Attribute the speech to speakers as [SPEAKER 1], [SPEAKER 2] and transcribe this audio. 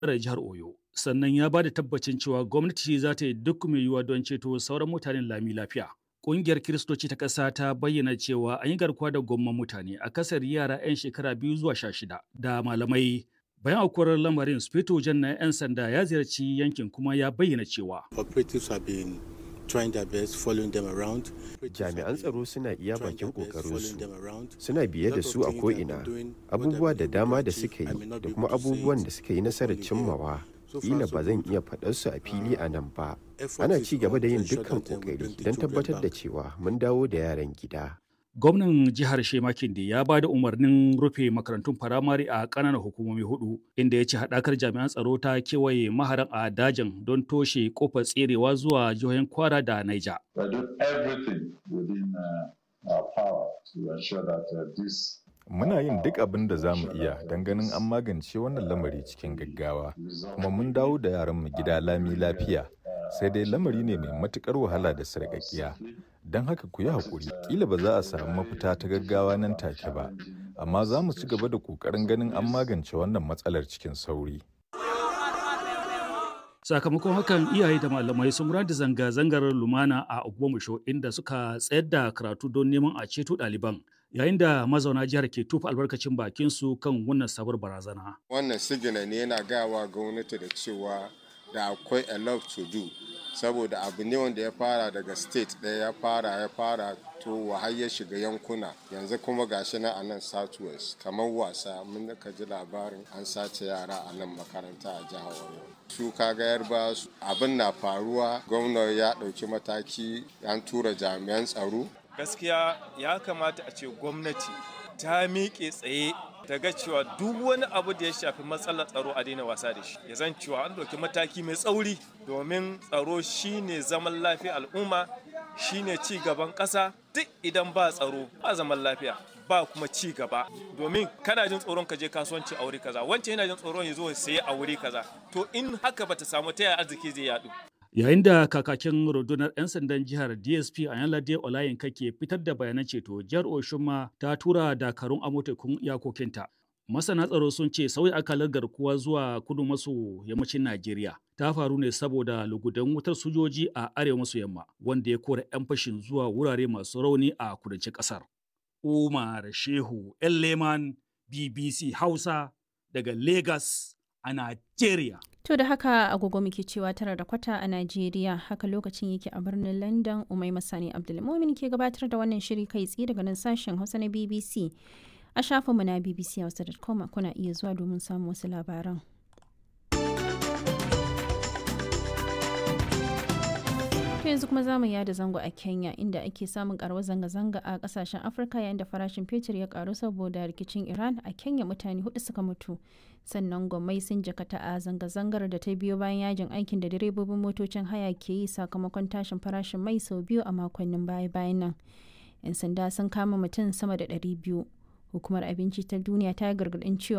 [SPEAKER 1] jihar Oyo. Sannan ya ba da tabbacin cewa gwamnati za ta yi duk mai yiwuwa don ceto sauran mutanen lami lafiya. Ƙungiyar Kiristoci ta ƙasa ta bayyana cewa an yi garkuwa da gwamman mutane a kasar yara 'yan shekara biyu zuwa sha shida da malamai. Bayan aukuwar lamarin, Sufeto Jan na 'yan sanda ya ziyarci yankin kuma ya bayyana cewa.
[SPEAKER 2] Operatives have been trying their best following them around.
[SPEAKER 3] Jami'an tsaro suna iya bakin ƙoƙarinsu, suna biye da su a ko'ina, abubuwa da dama da suka yi da kuma abubuwan da suka yi nasarar cimmawa. Kila ba zan iya faɗar su a fili a nan ba. Ana ci gaba da yin dukkan ƙoƙari don tabbatar da cewa mun dawo da yaran gida.
[SPEAKER 1] Gwamnan jihar Shema Kinde ya ba da umarnin rufe makarantun firamare a ƙananan hukumomi hudu, inda ya ce haɗakar jami'an tsaro ta kewaye maharan a dajin don toshe kofar tserewa zuwa jihohin Kwara da Naija.
[SPEAKER 4] Muna yin duk abin da za mu iya don ganin an magance wannan lamari cikin gaggawa, kuma mun dawo da yaranmu gida lami lafiya. sai dai lamari ne mai matukar wahala da sarƙaƙiya don haka ku yi haƙuri ƙila ba za a samu mafita ta gaggawa nan take ba amma za mu ci gaba da ƙoƙarin ganin an magance wannan matsalar cikin sauri
[SPEAKER 1] sakamakon hakan iyaye da malamai sun da zanga-zangar lumana a ogbomusho inda suka tsayar da karatu don neman a ceto ɗaliban yayin da mazauna jihar ke tufa albarkacin bakin su kan wannan sabuwar barazana
[SPEAKER 5] wannan sigina ne yana gawa gwamnati da cewa da akwai a lot to do saboda abu ne wanda ya fara daga state ɗaya ya fara ya fara to har ya shiga yankuna yanzu kuma gashi na a nan southwest kamar wasa mun ka ji labarin an sace yara a nan makaranta a jihar oyo su kaga yarba abin na faruwa gwamna ya ɗauki mataki an tura jami'an tsaro
[SPEAKER 6] gaskiya ya kamata a ce gwamnati ta miƙe tsaye ta ga cewa duk wani abu da ya shafi matsalar tsaro a daina wasa da shi ya zan cewa an ɗauki mataki mai tsauri domin tsaro shine zaman lafiya al'umma shine ci gaban ƙasa duk idan ba tsaro ba zaman lafiya ba kuma ci gaba domin kana jin tsoron ka je kasuwanci a wuri kaza wancan yana jin tsoron ya zo ya sayi a wuri kaza to in haka bata samu ta yaya arziki zai yadu
[SPEAKER 1] yayin da kakakin rundunar 'yan sandan jihar dsp a yanlade olayinka ke fitar da bayanan ceto jihar oshun ta tura dakarun amotekun iyakokinta masana tsaro sun ce sauya akalar garkuwa zuwa kudu maso yammacin najeriya ta faru ne saboda lugudan wutar sojoji a arewa maso yamma wanda ya kora 'yan fashin zuwa wurare masu rauni a kudancin kasar umar shehu leman bbc hausa daga lagos a najeriya
[SPEAKER 7] To da haka agogo muke cewa tara da kwata a Najeriya haka lokacin yake a birnin London Umai Masani Abdulmumin ke gabatar da wannan shiri kai tsaye daga nan sashen Hausa na BBC. A shafinmu na bbchausa.com kuna iya zuwa domin samun wasu labaran. To yanzu kuma zamu yada zango a Kenya inda ake samun karuwar zanga-zanga a kasashen Afirka yayin da farashin fetur ya karu saboda rikicin Iran a Kenya mutane hudu suka mutu. Sannan gwamnati sun jakata a zanga-zangar da ta biyo bayan yajin aikin da direbobin motocin haya ke yi sakamakon tashin farashin mai sau biyu a makonnin baya-bayan nan. 'Yan sanda sun kama mutum sama da 200. Hukumar abinci ta duniya ta gargadin cewa